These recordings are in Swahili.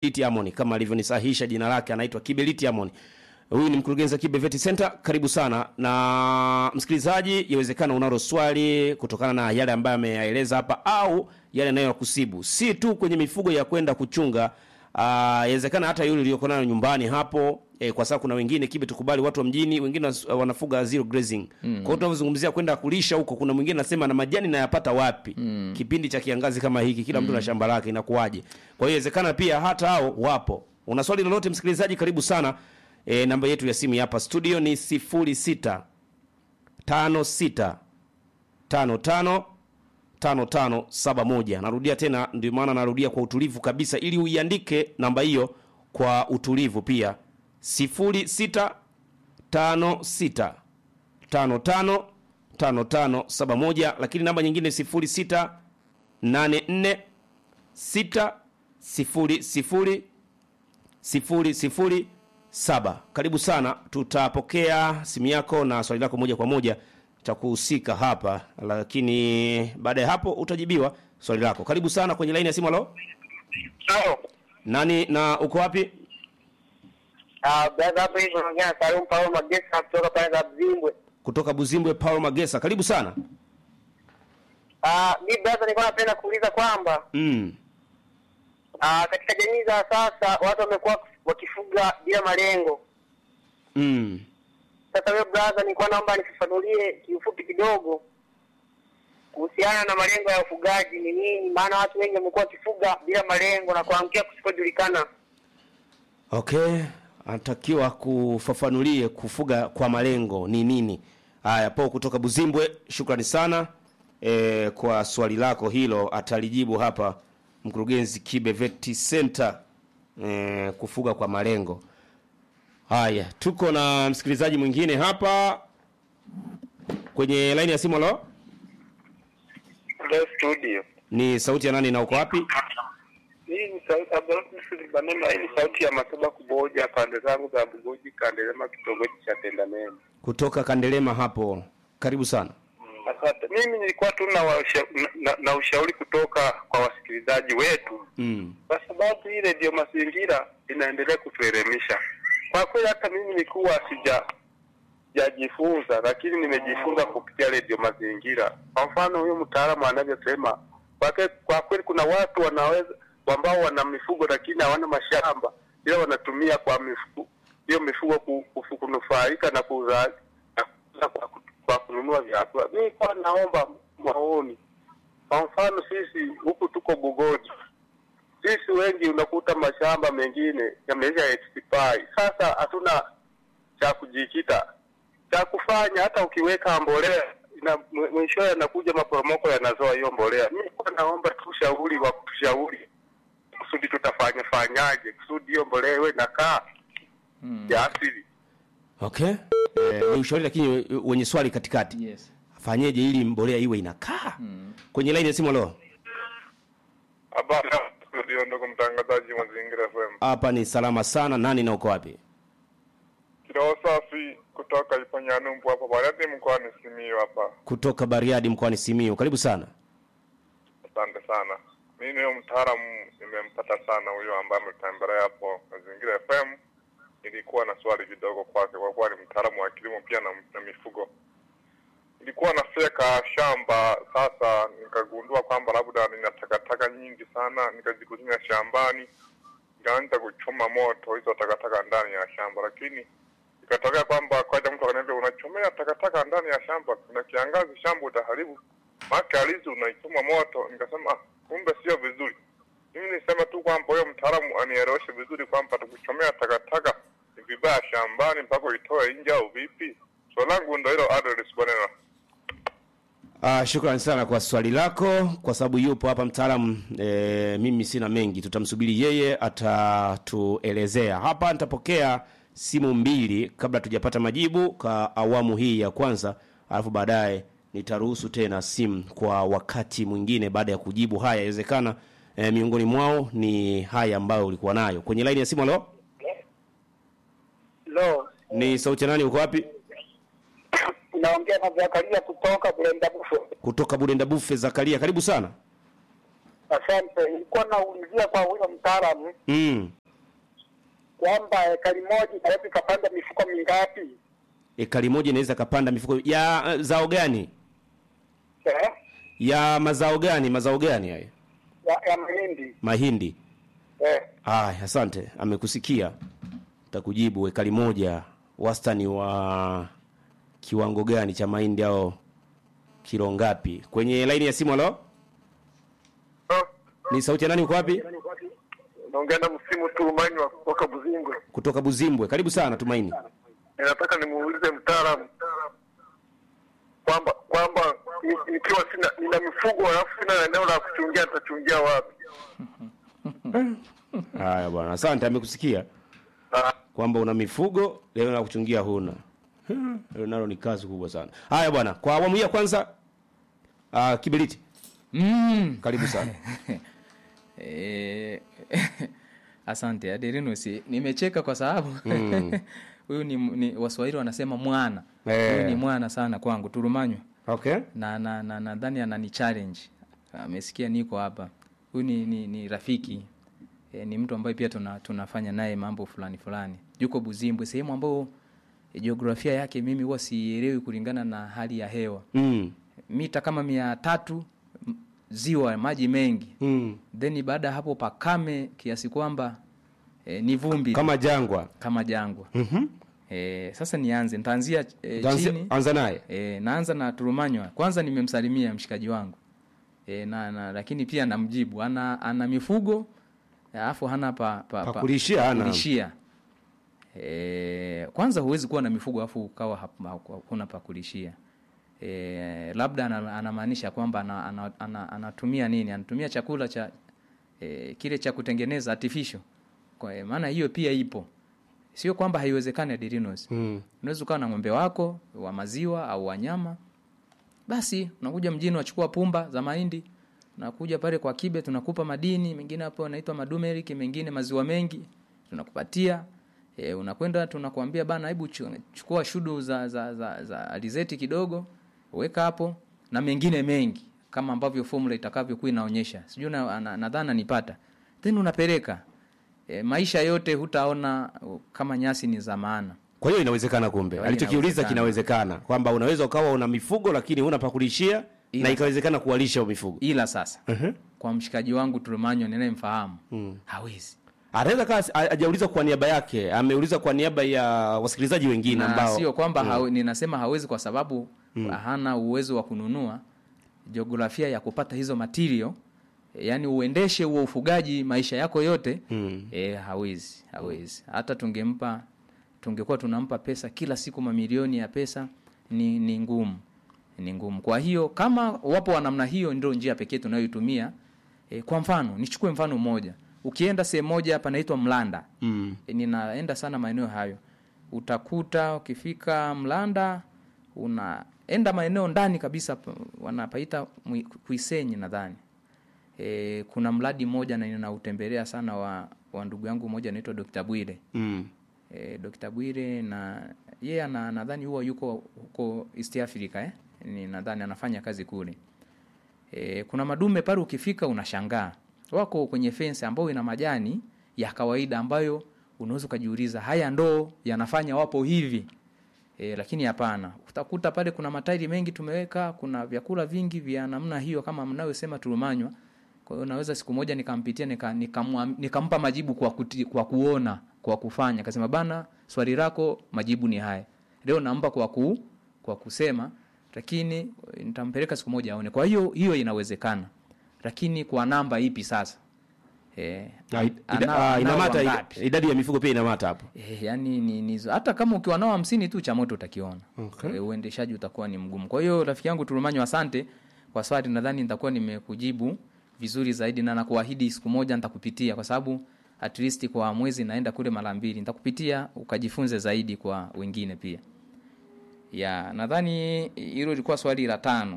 Kiberiti Amoni kama alivyonisahisha jina lake, anaitwa Kiberiti Amoni. Huyu ni mkurugenzi wa Kibe Vet Center. Karibu sana na msikilizaji, yawezekana unalo swali kutokana na yale ambayo ameyaeleza hapa au yale yanayokusibu, si tu kwenye mifugo ya kwenda kuchunga. Ah, yawezekana hata yule uliyoko nayo nyumbani hapo eh, kwa sababu kuna wengine Kibe, tukubali, watu wa mjini wengine was- wanafuga zero grazing. Kwa hiyo tunavyozungumzia kwenda kulisha huko, kuna mwingine anasema na majani nayapata wapi? Kipindi cha kiangazi kama hiki, kila mtu na shamba lake, inakuwaje? Kwa hiyo inawezekana pia hata hao wapo. Una swali lolote msikilizaji, karibu sana. E, namba yetu ya simu hapa studio ni 06 56 55 5571. Narudia tena, ndio maana narudia kwa utulivu kabisa, ili uiandike namba hiyo kwa utulivu pia, 06 56 55 5571, lakini namba nyingine 06 84 6 0 sifuri sifuri saba. Karibu sana, tutapokea simu yako na swali lako moja kwa moja cha kuhusika hapa, lakini baada ya hapo utajibiwa swali lako. Karibu sana kwenye laini ya simu. Halo, Halo. nani na uko wapi? Ah, brother hapo hivi unaongea na Salum Paulo Magesa kutoka pale za Zimbwe. Kutoka Buzimbwe, Paulo Magesa, karibu sana. Ah, mi brother nilikuwa napenda kuuliza kwamba Mm. ah, katika jamii za sasa watu wamekuwa wakifuga bila malengo. Mm. Sasa wewe brother, nilikuwa naomba nifafanulie kiufupi kidogo kuhusiana na malengo ya ufugaji ni nini, maana watu wengi wamekuwa wakifuga bila malengo na kuangukia kusikojulikana. Okay, anatakiwa kufafanulie kufuga kwa malengo ni nini. Haya, po kutoka Buzimbwe, shukrani sana e, kwa swali lako hilo, atalijibu hapa mkurugenzi Kibe Vet Center e, kufuga kwa malengo. Haya, tuko na msikilizaji mwingine hapa kwenye laini ya simu. Halo, Leo studio. ni sauti ya nani na uko wapi? Hii ni sauti Abdul Banema, hii ni sauti ya Mataba Kuboja pande zangu za Bugoji Kandelema kitongoji cha Tendameni. Kutoka Kandelema hapo, karibu sana. Asante. Mimi nilikuwa tu na, washa, na, na, na ushauri kutoka kwa wasikilizaji wetu Mm. kwa sababu hii redio mazingira inaendelea kutuelimisha. Kwa kweli hata mimi nilikuwa sija sijajifunza, lakini nimejifunza kupitia redio mazingira. Kwa mfano huyo mtaalamu anavyosema, kwa ke- kwa kweli kuna watu wanaweza ambao wana mifugo lakini hawana mashamba, ila wanatumia kwa mifugo hiyo mifugo ku- kufu- kunufaika na kuza na kuuza kwa, ku- kwa kununua vyakula. Mimi kwa naomba maoni. Kwa mfano sisi huku tuko Bugoji, sisi wengi unakuta mashamba mengine yameisha expire. Sasa hatuna cha kujikita cha kufanya. Hata ukiweka mbolea ina mw- mwishowe yanakuja maporomoko yanazoa hiyo mbolea. Mimi kwa naomba tu ushauri wa kutushauri kusudi tutafanya fanyaje kusudi hiyo mbolea iwe nakaa ya asili. Okay. Eh, ni ushauri lakini wenye swali katikati. Yes. Afanyeje ili mbolea iwe inakaa? Kwenye line ya simu leo. Habari studio, ndugu mtangazaji Mazingira FM. Hapa ni salama sana. Nani na uko wapi? Kiroho safi kutoka Iponyanumbu hapa Bariadi mkoani Simiyu hapa. Kutoka Bariadi mkoani Simiyu. Karibu sana. Asante sana. Mimi huyo mtaalamu nimempata sana huyo ambaye ametembelea hapo Mazingira FM. Nilikuwa na swali kidogo kwake kwa kuwa ni mtaalamu wa kilimo pia na, na mifugo. Nilikuwa nafyeka shamba sasa, nikagundua kwamba labda nina takataka nyingi sana, nikazikusanya shambani, nikaanza kuchoma moto hizo takataka ndani ya shamba, lakini ikatokea kwamba kwaja mtu akaniambia unachomea takataka ndani ya shamba, kuna kiangazi, shamba utaharibu maka alizi unaichoma moto. Nikasema ah, kumbe sio vizuri. Mimi nisema tu kwamba huyo mtaalamu anieleweshe vizuri kwamba tukuchomea takataka ni vibaya shambani mpaka uitoe nje au vipi? Swali langu ndo hilo, Adres Bonena. Ah, shukrani sana kwa swali lako, kwa sababu yupo hapa mtaalamu e, mimi sina mengi, tutamsubiri yeye atatuelezea. Hapa nitapokea simu mbili kabla tujapata majibu kwa awamu hii ya kwanza, alafu baadaye nitaruhusu tena simu kwa wakati mwingine baada ya kujibu haya. Inawezekana e, miongoni mwao ni haya ambayo ulikuwa nayo kwenye laini ya simu. Halo, Lo, ni sauti ya nani? Uko wapi? naongea na Zakaria kutoka Bulenda Bufo. Kutoka Budenda Bufe. Zakaria, karibu sana. Asante. Nilikuwa naulizia kwa huyo mtaalamu mm. kwamba ekari moja inaweza ikapanda mifuko mingapi? ekari moja inaweza kapanda mifuko ya uh, zao gani Eh? ya mazao gani mazao gani haya Ya, ya mahindi. mahindi Eh. aya asante amekusikia takujibu ekari moja wastani wa kiwango gani cha mahindi au kilo ngapi kwenye laini ya simu alo ni sauti ya nani uko wapi naongea na msimu Turumanywa kutoka Buzingwe. kutoka buzimbwe karibu sana tumaini Ninataka nimuulize mtaalamu kwamba kwamba ni- nikiwa sina nina mifugo alafu sina eneo la kuchungia nitachungia wapi? haya bwana asante amekusikia Ah, kwamba una mifugo leo na kuchungia huna hilo nalo ni kazi kubwa sana haya bwana kwa awamu hii ya kwanza uh, kiberiti Mm. karibu sana Eh, asante Aderinus, nimecheka kwa sababu huyu ni, ni Waswahili wanasema mwana Eh. huyu ni mwana sana kwangu Turumanywa okay na na na nadhani anani challenge amesikia niko hapa huyu ni, ni, ni rafiki e, ni mtu ambaye pia tuna, tunafanya naye mambo fulani fulani yuko Buzimbwe sehemu ambayo e, jiografia yake mimi huwa sielewi kulingana na hali ya hewa mm. mita kama mia tatu m- ziwa maji mengi Mm. then baada ya hapo pakame kiasi kwamba e, ni vumbi kama jangwa kama jangwa mm-hmm. e, sasa nianze nitaanzia e, chini anza naye e, naanza na turumanywa kwanza nimemsalimia mshikaji wangu e, na, na lakini pia namjibu ana ana mifugo alafu hana pa, pa, Pa kulishia hana. kulishia. E, kwanza huwezi kuwa na mifugo alafu ukawa hap- ha- hakuna pa kulishia e, labda ana- anamaanisha kwamba ana, ana, ana, anatumia nini anatumia chakula cha e, kile cha kutengeneza artificial kwa e, maana hiyo pia ipo sio kwamba haiwezekani adirinos mm. unaweza ukawa na ng'ombe wako wa maziwa au wanyama basi unakuja mjini unachukua pumba za mahindi unakuja pale kwa kibe tunakupa madini mengine hapo yanaitwa madumerik mengine maziwa mengi tunakupatia e, unakwenda tunakuambia bana hebu chu- chukua shudu za, za, za, za alizeti kidogo weka hapo na mengine mengi kama ambavyo formula itakavyokuwa inaonyesha sijui na- na- nadhani nanipata then unapeleka e, maisha yote hutaona uh, kama nyasi ni za maana kwa hiyo inawezekana kumbe Kwa hiyo alichokiuliza inawezekana. kinawezekana kwamba unaweza ukawa una mifugo lakini huna pakulishia Ila- na ikawezekana kuwalisha hiyo mifugo ila sasa uh-huh. kwa mshikaji wangu Turumanyo ninayemfahamu hawezi anaweza kaa ajauliza kwa niaba yake ameuliza kwa niaba ya wasikilizaji wengine na ambao sio kwamba hawe, ninasema hawezi kwa sababu hana uwezo wa kununua jiografia ya kupata hizo material yaani uendeshe huo ufugaji maisha yako yote Mm. e, hawezi hawezi hata tungempa tungekuwa tunampa pesa kila siku mamilioni ya pesa ni, ni ngumu ni ngumu kwa hiyo kama wapo wa namna hiyo ndio njia pekee tunayoitumia e, kwa mfano nichukue mfano mmoja ukienda sehemu moja hapa naitwa mlanda mm. e, ninaenda sana maeneo hayo utakuta ukifika mlanda unaenda maeneo ndani kabisa pa- wanapaita Mwi- kuisenyi nadhani e, kuna mradi mmoja na ninautembelea sana wa, wa ndugu yangu mmoja anaitwa Dr. Bwire Mm. e, Dr. Bwire na yeye ana nadhani huwa yuko huko East Africa eh? Ni nadhani anafanya kazi kule. E, kuna madume pale ukifika unashangaa. Wako kwenye fence ambayo ina majani ya kawaida ambayo unaweza ukajiuliza haya ndo yanafanya wapo hivi. E, lakini hapana. Utakuta pale kuna matairi mengi tumeweka, kuna vyakula vingi vya namna hiyo kama mnayosema tulumanywa. Kwa hiyo naweza siku moja nikampitia nika, nikamwa- nikampa majibu kwa, kuti, kwa kuona kwa kufanya. Akasema bana, swali lako majibu ni haya. Leo nampa kwa ku, kwa kusema, lakini nitampeleka siku moja aone. Kwa hiyo hiyo inawezekana, lakini kwa namba ipi sasa? Eh, Ah, ida- ana- ah, anao inamata ida- wangapi? idadi ya mifugo pia inamata hapo Eh, yani ni, ni, hata kama ukiwa nao hamsini tu cha moto utakiona. Okay. Eh, uendeshaji utakuwa ni mgumu. Kwa hiyo rafiki yangu Turumanyo, asante kwa swali, nadhani nitakuwa nimekujibu vizuri zaidi na nakuahidi siku moja nitakupitia kwa sababu at least kwa mwezi naenda kule mara mbili. Nitakupitia ukajifunze zaidi kwa wengine pia. Ya, nadhani hilo lilikuwa swali la tano.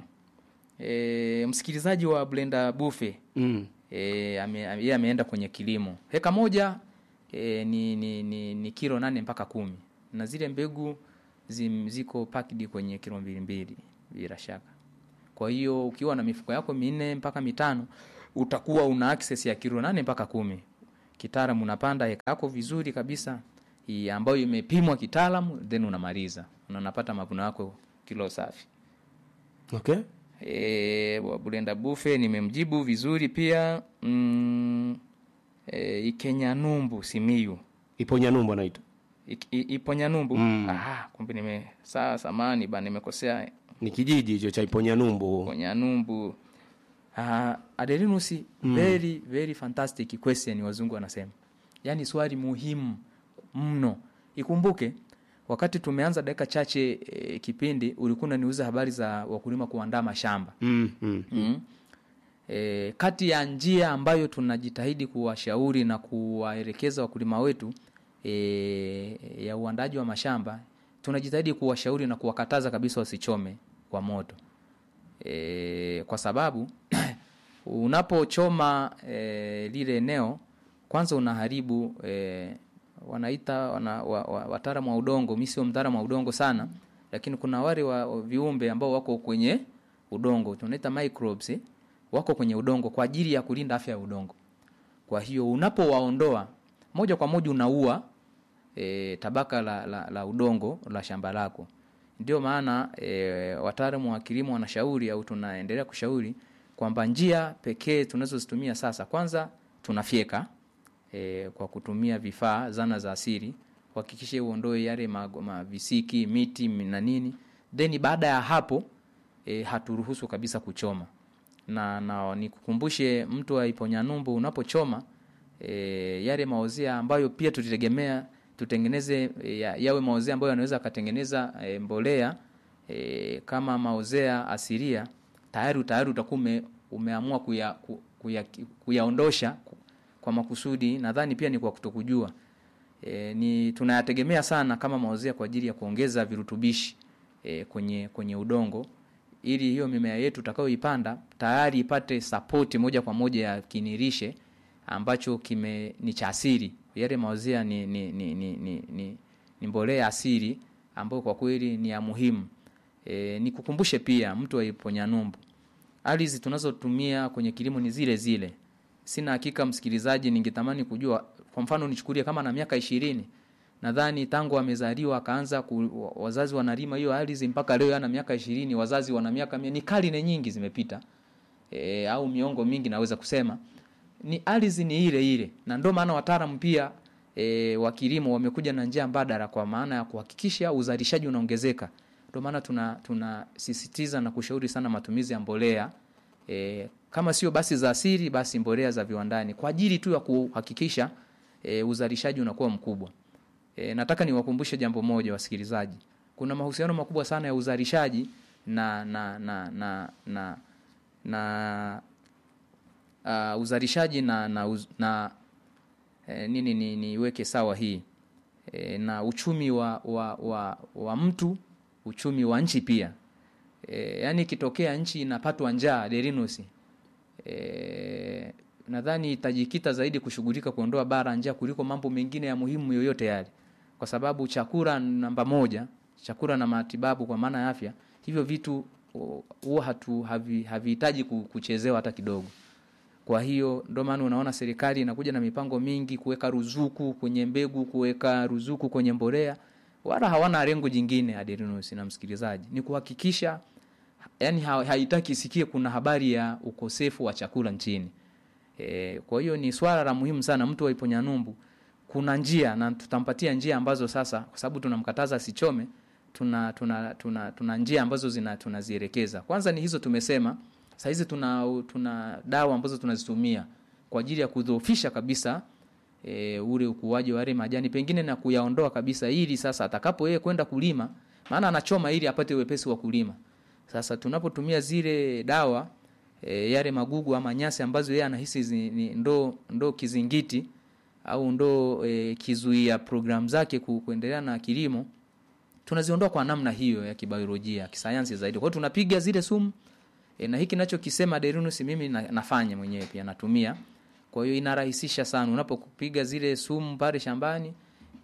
E, msikilizaji wa Blender Buffet mm. e, ame, ame, yeye ameenda kwenye kilimo heka moja e, ni, ni, ni, ni kilo nane mpaka kumi na zile mbegu zim, ziko packed kwenye kilo mbili mbili bila shaka kwa hiyo ukiwa na mifuko yako minne mpaka mitano utakuwa una access ya kilo nane mpaka kumi kitaalam unapanda eka yako vizuri kabisa hii ambayo imepimwa kitaalamu then unamaliza na unapata mavuno yako kilo safi okay e, Bulenda Bufe nimemjibu vizuri pia mm, e, Ikenyanumbu Simiyu ipo nyanumbu anaita Ik- i- ipo Nyanumbu Mm. ah, kumbe nime saa samani ba nimekosea ni kijiji hicho cha ipo nyanumbu ipo Nyanumbu ah, Aderinus very very fantastic question wazungu wanasema yaani swali muhimu mno ikumbuke wakati tumeanza dakika chache e, kipindi ulikuwa unaniuza habari za wakulima kuandaa mashamba mm, mm. mm. E, kati ya njia ambayo tunajitahidi kuwashauri na kuwaelekeza wakulima wetu e, ya uandaji wa mashamba tunajitahidi kuwashauri na kuwakataza kabisa wasichome kwa moto e, kwa sababu unapochoma e, lile eneo kwanza unaharibu e, wanaita wana, wa, wa, wataalamu wa udongo mi sio mtaalamu wa udongo sana lakini kuna wale wa, wa viumbe ambao wako kwenye udongo tunaita microbes eh, wako kwenye udongo kwa ajili ya kulinda afya ya udongo kwa hiyo unapowaondoa moja kwa moja unaua e, tabaka la, la, la udongo la shamba lako ndio maana e, wataalamu wa kilimo wanashauri au tunaendelea kushauri kwamba njia pekee tunazozitumia sasa kwanza tunafyeka e, kwa kutumia vifaa zana za asili kuhakikisha uondoe yale mago- mavisiki miti na nini then baada ya hapo e, haturuhusu kabisa kuchoma na, na nikukumbushe mtu wa Iponyanyumbu unapochoma e, yale maozea ambayo pia tulitegemea tutengeneze e, ya, yawe maozea ambayo yanaweza akatengeneza e, mbolea e, kama maozea asilia tayari tayari utakuwa ume, umeamua kuya, ku- kuya, kuyaondosha ku- kwa makusudi nadhani pia ni kwa kutokujua e, ni tunayategemea sana kama maozea kwa ajili ya kuongeza virutubishi e, kwenye kwenye udongo ili hiyo mimea yetu tutakayoipanda tayari ipate sapoti moja kwa moja ya kinirishe ambacho kime ni cha asili yale maozea ni, ni, ni, ni, ni, ni, ni mbolea asili ambayo kwa kweli ni ya muhimu e, nikukumbushe pia mtu wa Iponyanyumbu ardhi tunazotumia kwenye kilimo ni zile zile sina hakika msikilizaji ningetamani kujua kwa mfano nichukulie kama na miaka ishirini nadhani tangu amezaliwa akaanza ku, wazazi wanalima hiyo ardhi mpaka leo ana miaka ishirini wazazi wana miaka mia ni karne nyingi zimepita e, au miongo mingi naweza kusema ni ardhi ni ile ile na ndio maana wataalamu pia e, wa kilimo wamekuja na njia mbadala kwa maana ya kuhakikisha uzalishaji unaongezeka ndio maana tuna tunasisitiza na kushauri sana matumizi ya mbolea e, kama sio basi za asili basi mbolea za viwandani kwa ajili tu ya kuhakikisha e, uzalishaji unakuwa mkubwa e, nataka niwakumbushe jambo moja wasikilizaji kuna mahusiano makubwa sana ya uzalishaji na na na na na, na uh, uzalishaji na na, uz, na eh, nini ni, niweke sawa hii e, na uchumi wa, wa, wa, wa mtu uchumi wa nchi pia e, yaani ikitokea nchi inapatwa njaa derinos e, nadhani itajikita zaidi kushughulika kuondoa bara njaa kuliko mambo mengine ya muhimu yoyote yale kwa sababu chakula namba moja chakula na matibabu kwa maana ya afya hivyo vitu o, huwa hatu havi- havihitaji ku- kuchezewa hata kidogo kwa hiyo ndio maana unaona serikali inakuja na mipango mingi kuweka ruzuku kwenye mbegu kuweka ruzuku kwenye mbolea wala hawana lengo jingine Aderinus na msikilizaji ni kuhakikisha yani ha, haitaki isikie kuna habari ya ukosefu wa chakula nchini e, kwa hiyo ni swala la muhimu sana mtu wa Iponyanyumbu kuna njia na tutampatia njia ambazo sasa kwa sababu tunamkataza asichome tuna tuna tuna, tuna njia ambazo zina tunazielekeza kwanza ni hizo tumesema saa hizi tuna tuna dawa ambazo tunazitumia kwa ajili ya kudhoofisha kabisa e, ule ukuaji wa yale majani pengine na kuyaondoa kabisa ili sasa atakapo yeye kwenda kulima maana anachoma ili apate wepesi wa kulima sasa tunapotumia zile dawa e, yale magugu ama nyasi ambazo yeye anahisi zi- ni ndo ndo kizingiti au ndo e, kizuia programu zake ku, kuendelea na kilimo tunaziondoa kwa namna hiyo ya kibiolojia kisayansi zaidi kwa hiyo tunapiga zile sumu e, na hiki nachokisema Derinus mimi na, nafanya mwenyewe pia natumia kwa hiyo inarahisisha sana unapopiga zile sumu pale shambani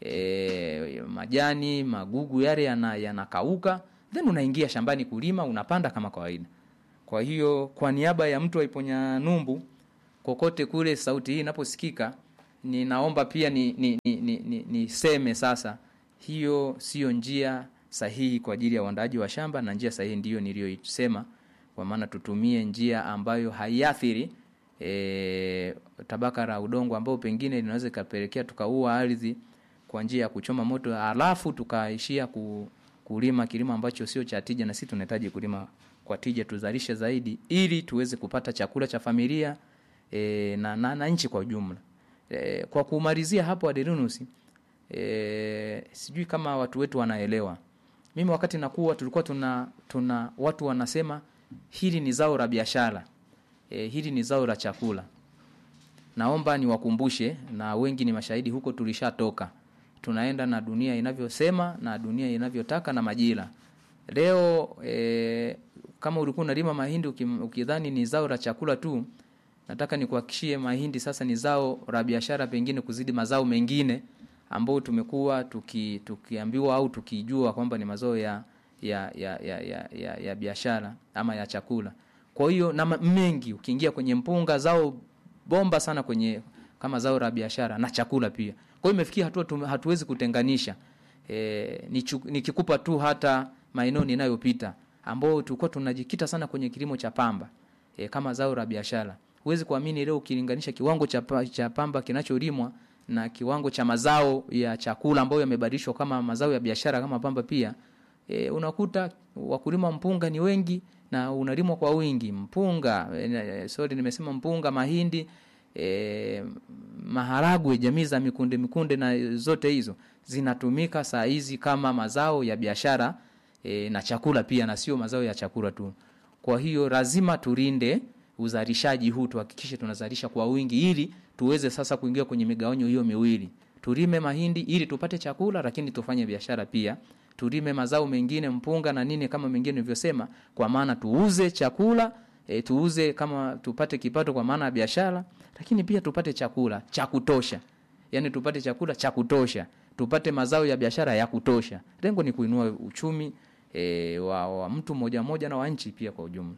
e, majani magugu yale yana- yanakauka then unaingia shambani kulima unapanda kama kawaida kwa hiyo kwa niaba ya mtu wa Iponyanyumbu kokote kule sauti hii inaposikika ninaomba pia ni, ni, ni, ni, ni, niseme sasa hiyo sio njia sahihi kwa ajili ya uandaaji wa shamba na njia sahihi ndiyo niliyoisema kwa maana tutumie njia ambayo haiathiri e, tabaka la udongo ambao pengine linaweza ikapelekea tukaua ardhi kwa njia ya kuchoma moto alafu tukaishia ku, kulima kilimo ambacho sio cha tija na sisi tunahitaji kulima kwa tija tuzalishe zaidi ili tuweze kupata chakula cha familia e, na, na, na nchi kwa ujumla e, kwa kumalizia hapo Aderinus e, sijui kama watu wetu wanaelewa mimi wakati nakuwa tulikuwa tuna tuna watu wanasema hili ni zao la biashara e, hili ni zao la chakula naomba niwakumbushe na wengi ni mashahidi huko tulishatoka tunaenda na dunia inavyosema na dunia inavyotaka na majira leo e, kama ulikuwa unalima mahindi ukim- ukidhani ni zao la chakula tu nataka nikuhakikishie mahindi sasa ni zao la biashara pengine kuzidi mazao mengine ambayo tumekuwa tuki, tukiambiwa au tukijua kwamba ni mazao ya ya ya ya, ya, ya, ya biashara ama ya chakula kwa hiyo na ma- mengi ukiingia kwenye mpunga zao bomba sana kwenye kama zao la biashara na chakula pia kwa hiyo imefikia hatua tume- hatuwezi kutenganisha e, nikikupa tu hata maeneo ninayopita ambao tulikuwa tunajikita sana kwenye kilimo cha pamba e, kama zao la biashara huwezi kuamini leo ukilinganisha kiwango cha, pa- cha pamba kinacholimwa na kiwango cha mazao ya chakula ambayo yamebadilishwa kama mazao ya biashara kama pamba pia e, unakuta wakulima mpunga ni wengi na unalimwa kwa wingi mpunga e, sorry nimesema mpunga mahindi e, maharagwe jamii za mikunde mikunde na zote hizo zinatumika saa hizi kama mazao ya biashara e, na chakula pia na sio mazao ya chakula tu kwa hiyo lazima tulinde uzalishaji huu tuhakikishe tunazalisha kwa wingi ili tuweze sasa kuingia kwenye migawanyo hiyo miwili tulime mahindi ili tupate chakula lakini tufanye biashara pia tulime mazao mengine mpunga na nini kama mengine nilivyosema kwa maana tuuze chakula e, tuuze kama tupate kipato kwa maana ya biashara lakini pia tupate chakula cha kutosha yaani tupate chakula cha kutosha tupate mazao ya biashara ya kutosha lengo ni kuinua uchumi e, wa, wa mtu mmoja mmoja na wa nchi pia kwa ujumla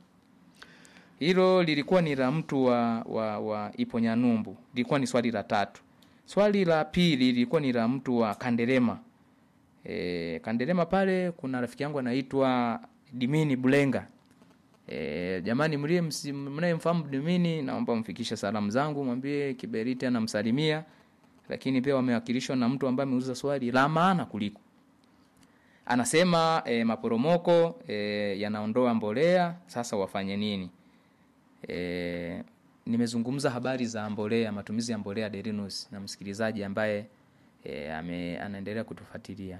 hilo lilikuwa ni la mtu wa, wa, wa iponyanumbu lilikuwa ni swali la tatu swali la pili lilikuwa ni la mtu wa kanderema e, kanderema pale kuna rafiki yangu anaitwa dimini bulenga e, jamani mlie msi- mnayemfahamu dimini naomba mfikishe salamu zangu mwambie kiberiti anamsalimia lakini pia wamewakilishwa na mtu ambaye ameuliza swali la maana kuliko anasema e, maporomoko e, yanaondoa mbolea sasa wafanye nini e, nimezungumza habari za mbolea matumizi ya mbolea Derinus na msikilizaji ambaye e, ame, anaendelea kutufuatilia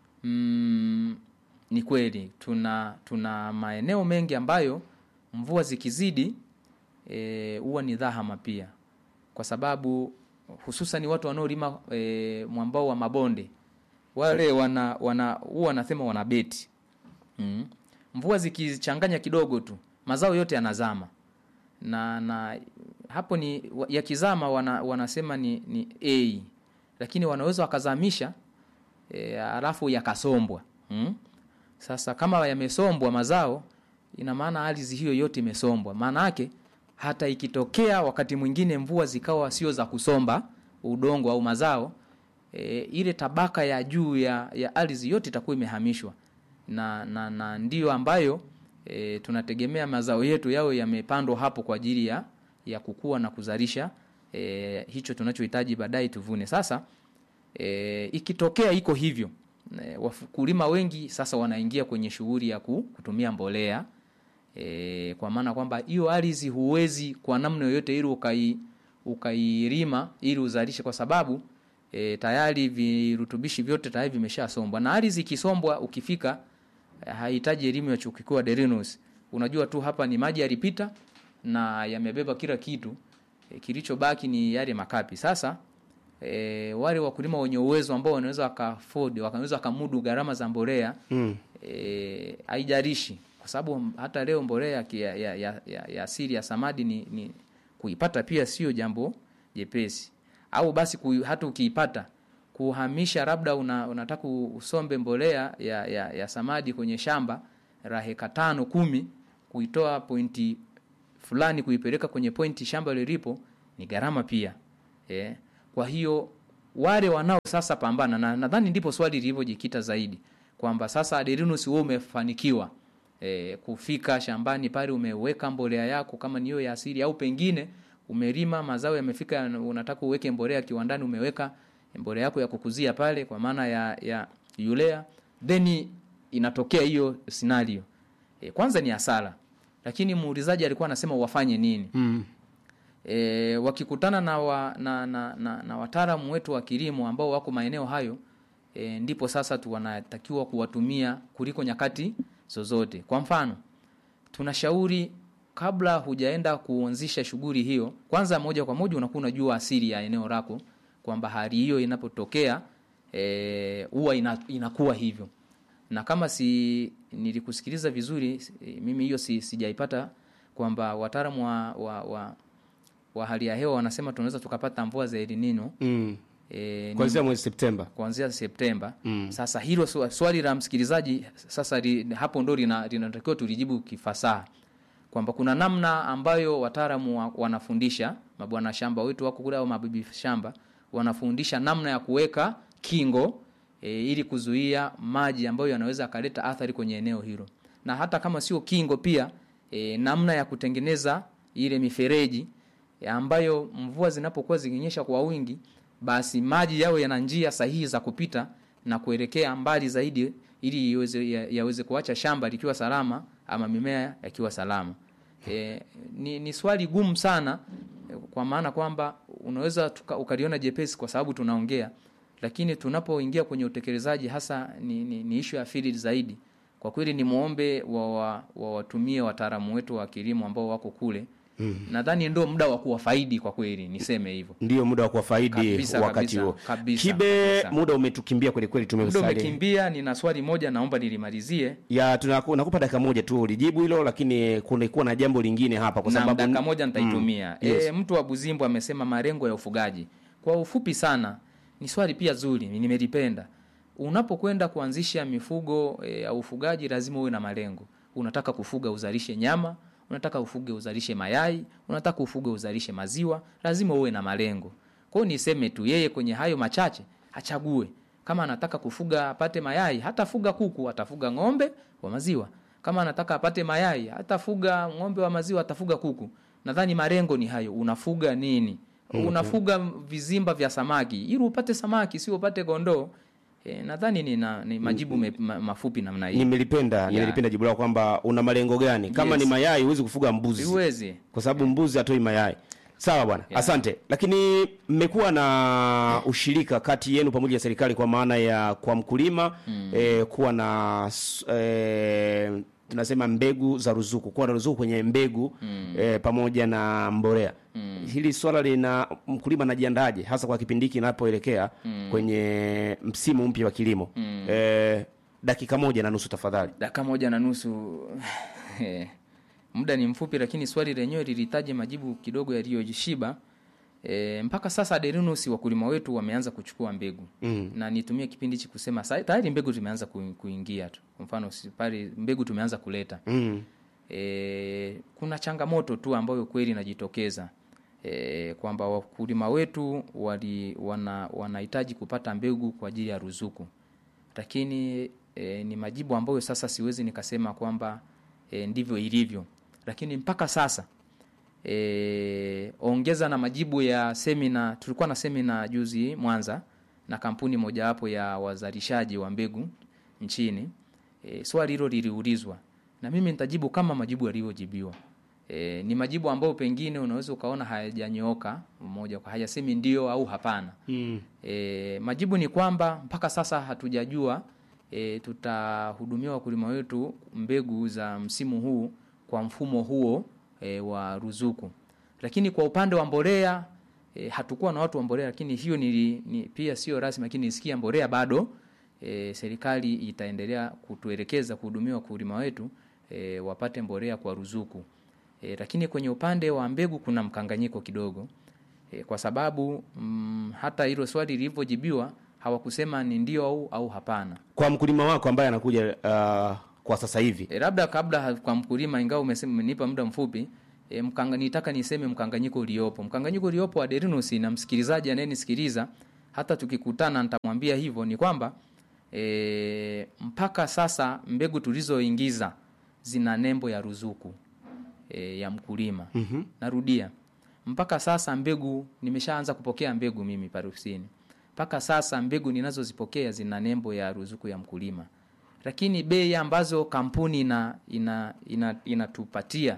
mm, ni kweli tuna tuna maeneo mengi ambayo mvua zikizidi e, huwa ni dhahama pia kwa sababu hususan watu wanaolima e, mwambao wa mabonde wale wana wana huwa wanasema wana beti mm. mvua zikichanganya kidogo tu mazao yote yanazama na na hapo ni wa- yakizama wana, wanasema ni, ni a lakini wanaweza wakazamisha e, alafu yakasombwa mm? sasa kama yamesombwa mazao ina maana ardhi hiyo yote imesombwa maana yake hata ikitokea wakati mwingine mvua zikawa sio za kusomba udongo au mazao e, ile tabaka ya juu ya, ya ardhi yote itakuwa imehamishwa na, na, na ndiyo ambayo e, tunategemea mazao yetu yao yamepandwa hapo kwa ajili ya, ya kukua na kuzalisha e, hicho tunachohitaji baadaye tuvune sasa e, ikitokea iko hivyo e, wakulima wengi sasa wanaingia kwenye shughuli ya ku- kutumia mbolea e, kwa maana kwamba hiyo ardhi huwezi kwa namna yoyote ili ukai ukailima ili uzalishe kwa sababu e, tayari virutubishi vyote tayari vimeshasombwa na ardhi ikisombwa ukifika eh, hahitaji elimu ya chuo kikuu ya Derinus unajua tu hapa ni maji yalipita na yamebeba kila kitu e, kilichobaki ni yale makapi sasa e, wale wakulima wenye uwezo ambao wanaweza waka afford wanaweza wakamudu gharama za mbolea Mm. e, haijalishi kwa sababu hata leo mbolea ya, ki- ya, ya, ya, ya, ya asili ya samadi ni, ni kuipata pia sio jambo jepesi au basi ku, hata ukiipata kuhamisha labda una, unataka usombe mbolea ya, ya, ya samadi kwenye shamba la heka tano kumi kuitoa pointi fulani kuipeleka kwenye pointi shamba lilipo ni gharama pia e, kwa hiyo wale wanao sasa pambana na nadhani ndipo swali lilivyojikita zaidi kwamba sasa Aderinus wewe umefanikiwa e, kufika shambani pale umeweka mbolea yako kama ni hiyo ya asili au pengine umelima mazao yamefika unataka uweke mbolea kiwandani umeweka mbolea yako ya kukuzia pale kwa maana ya, ya urea then inatokea hiyo scenario e, kwanza ni hasara lakini muulizaji alikuwa anasema wafanye nini Mm. e, wakikutana na, wa, na, na, na, na wataalamu wetu wa kilimo ambao wako maeneo hayo e, ndipo sasa tu wanatakiwa kuwatumia kuliko nyakati zozote kwa mfano tunashauri kabla hujaenda kuanzisha shughuli hiyo kwanza moja kwa moja unakuwa unajua asili ya eneo lako kwamba hali hiyo inapotokea eh, huwa ina, inakuwa hivyo na kama si nilikusikiliza vizuri si- mimi hiyo si, sijaipata kwamba wataalamu wa, wa, wa, wa hali ya hewa wanasema tunaweza tukapata mvua za El Nino Mm. eh, Kuanzia mwezi Septemba. kuanzia Septemba. Mm. Sasa hilo swa- swali la msikilizaji sasa li, hapo ndo lina- linatakiwa tulijibu kifasaha kwamba kuna namna ambayo wataalamu wa, wanafundisha mabwana shamba wetu wako kule au mabibi shamba wanafundisha namna ya kuweka kingo e, ili kuzuia maji ambayo yanaweza akaleta athari kwenye eneo hilo, na hata kama sio kingo pia e, namna ya kutengeneza ile mifereji e, ambayo mvua zinapokuwa zikinyesha kwa wingi basi maji yawe yana njia sahihi za kupita na kuelekea mbali zaidi ili iweze, ya, yaweze kuacha shamba likiwa salama ama mimea yakiwa salama. E, ni, ni swali gumu sana e, kwa maana kwamba unaweza tuka, ukaliona jepesi kwa sababu tunaongea, lakini tunapoingia kwenye utekelezaji hasa ni, ni, ni ishu ya field zaidi. Kwa kweli ni muombe wa, wa, wa watumie wataalamu wetu wa kilimo ambao wako kule mm. Nadhani ndio muda wa kuwafaidi kwa kweli, niseme hivyo. Ndio muda wa kuwafaidi Kabisa, wakati kabisa, huo. kabisa, Kibe, kabisa. muda umetukimbia kweli kweli, Muda tumemsali umekimbia, nina swali moja naomba nilimalizie. ya tunaku- nakupa dakika moja tu ulijibu hilo, lakini kunakuwa na jambo lingine hapa kwa na sababu dakika moja nitaitumia. Mm, yes. E, mtu wa Buzimbo amesema malengo ya ufugaji. Kwa ufupi sana, ni swali pia zuri, nimelipenda. Unapokwenda kuanzisha mifugo e, au ufugaji, lazima uwe na malengo. Unataka kufuga uzalishe nyama, unataka ufuge uzalishe mayai, unataka ufuge uzalishe maziwa, lazima uwe na malengo. Kwa hiyo niseme tu, yeye kwenye hayo machache achague. Kama anataka kufuga apate mayai, hatafuga kuku, atafuga ng'ombe wa maziwa. Kama anataka apate mayai, hatafuga ng'ombe wa maziwa, atafuga kuku. Nadhani malengo ni hayo. Unafuga nini? Unafuga vizimba vya samaki ili upate samaki, sio upate kondoo. E, nadhani ni, na, ni majibu me, ma, mafupi namna hii. nimelipenda nimelipenda jibu lako kwamba una malengo gani. Kama Yes. ni mayai huwezi kufuga mbuzi Siwezi. kwa sababu mbuzi hatoi mayai. Sawa bwana, asante. Lakini mmekuwa na ushirika kati yenu pamoja na serikali kwa maana ya kwa mkulima eh, kuwa na s- eh, tunasema mbegu za ruzuku, kuwa na ruzuku kwenye mbegu eh, pamoja na mbolea. Hili swala lina mkulima anajiandaje hasa kwa kipindi hiki inapoelekea kwenye msimu mpya wa kilimo? Eh, dakika moja na nusu tafadhali. dakika moja na nusu muda ni mfupi lakini swali lenyewe lilihitaji majibu kidogo yaliyoshiba e, mpaka sasa Aderinus wakulima wetu wameanza kuchukua mbegu Mm. na nitumie kipindi hichi kusema sa- tayari mbegu tumeanza ku- kuingia tu kwa mfano si- pale mbegu tumeanza kuleta Mm. e, kuna changamoto tu ambayo kweli inajitokeza e, kwamba wakulima wetu wali, wana, wanahitaji kupata mbegu kwa ajili ya ruzuku lakini e, ni majibu ambayo sasa siwezi nikasema kwamba e, ndivyo ilivyo lakini mpaka sasa e, ongeza na majibu ya semina tulikuwa na semina juzi mwanza na kampuni mojawapo ya wazalishaji wa mbegu nchini e, swali hilo liliulizwa na mimi nitajibu kama majibu yalivyojibiwa e, ni majibu ambayo pengine unaweza ukaona hayajanyooka moja kwa hayasemi ndio au hapana Mm. E, majibu ni kwamba mpaka sasa hatujajua e, tutahudumia wakulima wetu mbegu za msimu huu kwa mfumo huo e, wa ruzuku, lakini kwa upande wa mbolea e, hatukuwa na watu wa mbolea, lakini hiyo ni, ni pia sio rasmi, lakini nisikia mbolea bado e, serikali itaendelea kutuelekeza kuhudumia wakulima wetu e, wapate mbolea kwa ruzuku e, lakini kwenye upande wa mbegu kuna mkanganyiko kidogo e, kwa sababu mm, hata hilo swali lilivyojibiwa hawakusema ni ndio au, au hapana. Kwa mkulima wako ambaye anakuja uh, kwa sasa hivi E, labda kabla ha- kwa mkulima, ingawa umesema umenipa muda mfupi e, mkanga, nitaka niseme mkanganyiko uliopo. Mkanganyiko uliopo wa Derinus na msikilizaji anayenisikiliza, hata tukikutana nitamwambia hivyo, ni kwamba e, mpaka sasa mbegu tulizoingiza zina nembo ya ruzuku e, ya mkulima. mm-hmm. Narudia, mpaka sasa mbegu nimeshaanza kupokea mbegu mimi parusini. Mpaka sasa mbegu ninazozipokea zina nembo ya ruzuku ya mkulima, lakini bei ambazo kampuni ina ina ina inatupatia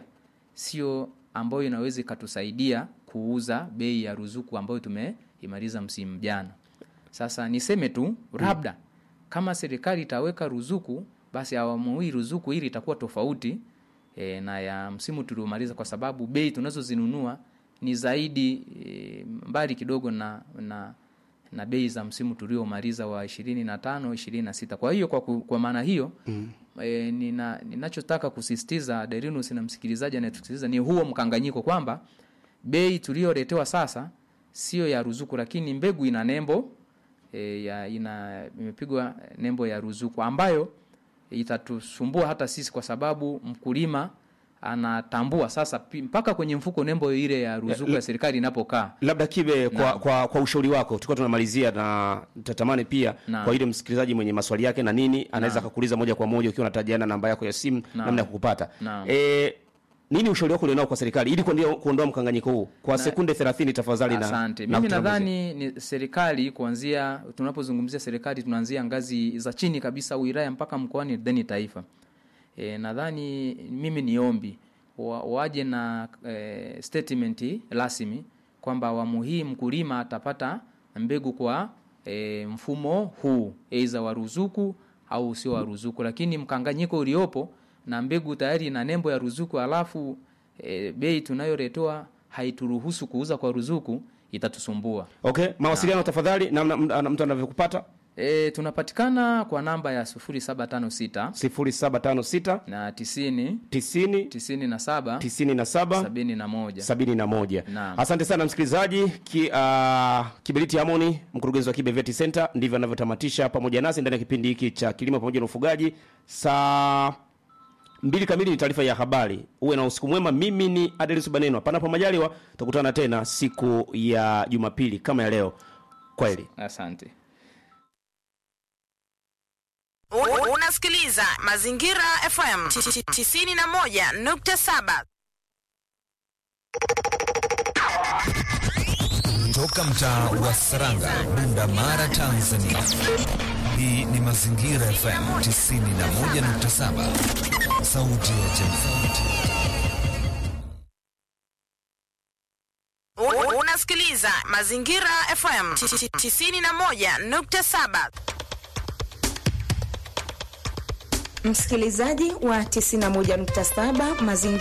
sio ambayo inaweza ikatusaidia kuuza bei ya ruzuku ambayo tumeimaliza msimu jana. Sasa niseme tu labda kama serikali itaweka ruzuku, basi awamu hii ruzuku hili itakuwa tofauti e, na ya msimu tuliomaliza, kwa sababu bei tunazozinunua ni zaidi e, mbali kidogo na na na bei za msimu tuliomaliza wa ishirini na tano ishirini na sita. Kwa hiyo kwa, ku- kwa maana hiyo mm. E, nina, ninachotaka kusisitiza Derinus na msikilizaji anayetusikiliza ni huo mkanganyiko kwamba bei tuliyoletewa sasa sio ya ruzuku, lakini mbegu ina nembo e, ya ina imepigwa nembo ya ruzuku ambayo itatusumbua hata sisi, kwa sababu mkulima anatambua sasa pi- mpaka kwenye mfuko nembo ile ya ruzuku ya serikali inapokaa. labda kibe kwa, kwa, kwa ushauri wako tulikuwa tunamalizia na tatamani pia Naam. kwa ile msikilizaji mwenye maswali yake na nini anaweza akakuuliza moja kwa moja ukiwa unatajiana namba yako ya simu Naam. namna ya kukupata Naam. e, nini ushauri wako ulionao kwa serikali ili kuondoa, kuondoa mkanganyiko huu kwa sekunde 30 tafadhali na Asante. na Mimi kutambuzi. nadhani ni serikali kuanzia, tunapozungumzia serikali tunaanzia ngazi za chini kabisa, wilaya mpaka mkoani, then taifa. E, nadhani mimi ni ombi wa, waje na e, statement rasmi kwamba awamu hii mkulima atapata mbegu kwa e, mfumo huu aidha wa ruzuku au sio wa ruzuku, lakini mkanganyiko uliopo na mbegu tayari ina nembo ya ruzuku, alafu e, bei tunayoletewa haituruhusu kuuza kwa ruzuku, itatusumbua. okay mawasiliano tafadhali namna mna- mtu anavyokupata E, tunapatikana kwa namba ya 0756 0756 na 90 90 97 97 71. sabini na moja Naam. asante sana msikilizaji ki, uh, kiberiti amoni mkurugenzi wa kibe vet center ndivyo anavyotamatisha pamoja nasi ndani ya kipindi hiki cha kilimo pamoja na ufugaji saa mbili kamili ni taarifa ya habari uwe na usiku mwema mimi ni adelis banenwa panapo majaliwa tutakutana tena siku ya jumapili kama ya leo kweli Asante. U- Unasikiliza Mazingira FM 91.7. Toka mtaa wa Saranga, Bunda Mara, Tanzania. Hii ni Mazingira FM 91.7, sauti ya jamii. U- Unasikiliza Mazingira FM 91.7. Msikilizaji wa 91.7 mazingira